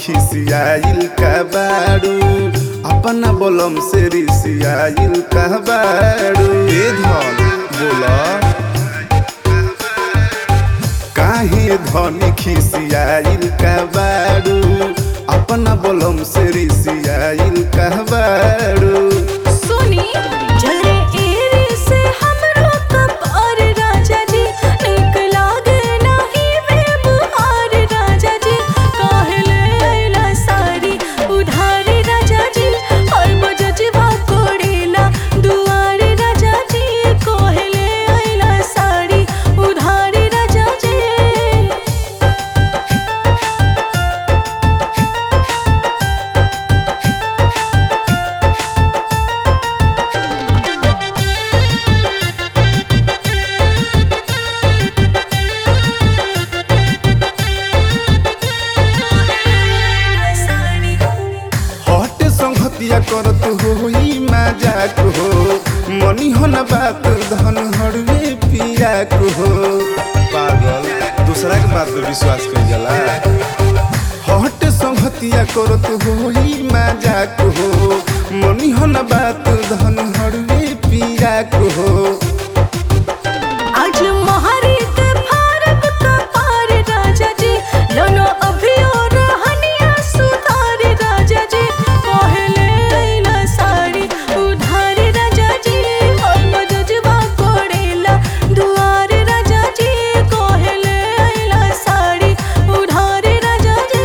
खिसियाइल का बाड़ू अपना बोलम से रिसियाइल का बाड़ू ए धन बोला काहे धन खिसियाइल का बाड़ू अपना बोलम से रिसियाइल का बाड़ू सुनी जरे एरी से हमरो कपार राजा जी नीक लागे नाही व्यवहार राजा जी काहेले अइला सारी उधारी राजा जी और बजजबा कोड़ेला दुआरे राजा जी कोहेले अइला सारी उधारी राजा जी हट संगतिया करत होई मजाक हो मनी हो न बात धन हड़वे पियाक हो पागल दूसरा के बात पे विश्वास कर जाला हट संगतिया करत होई मजाक हो मनी हो न बात धन हड़वे पियाक हो आज महारी के फारक का पार राजा जी लोनो अभी और हनिया सुधार राजा जी पहले अइला साड़ी उधार राजा जी और मजजबा कोड़ेला दुआर राजा जी कोहले अइला साड़ी उधार राजा जी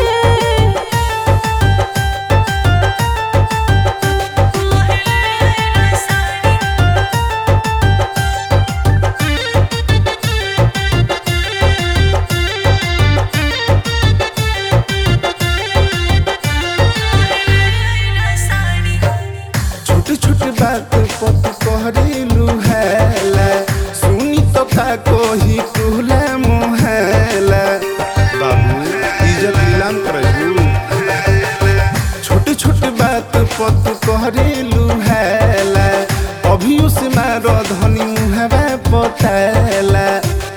कोहले अइला साड़ी छोटे छोटे बात पत कहरेलू हैला सुनी तो का कोही टूला मोहला बाबू इज्जत नीलाम करजू छोटे छोटे बात पत कहरेलू हैला अभी उसे मारो धनी मुहबा पताला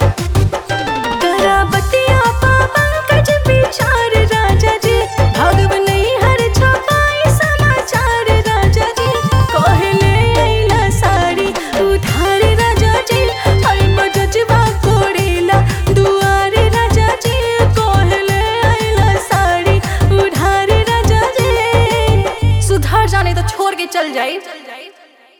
कराबतिया पंकज विचार राजा जी भगव नहीं हर छपाई समाचार राजा जी कहले अइला साड़ी उधार राजा जी हर बजजबा कोड़ेला दुआर राजा जी कहले अइला साड़ी उधार राजा जी सुधार जाने तो छोड़ के चल जाए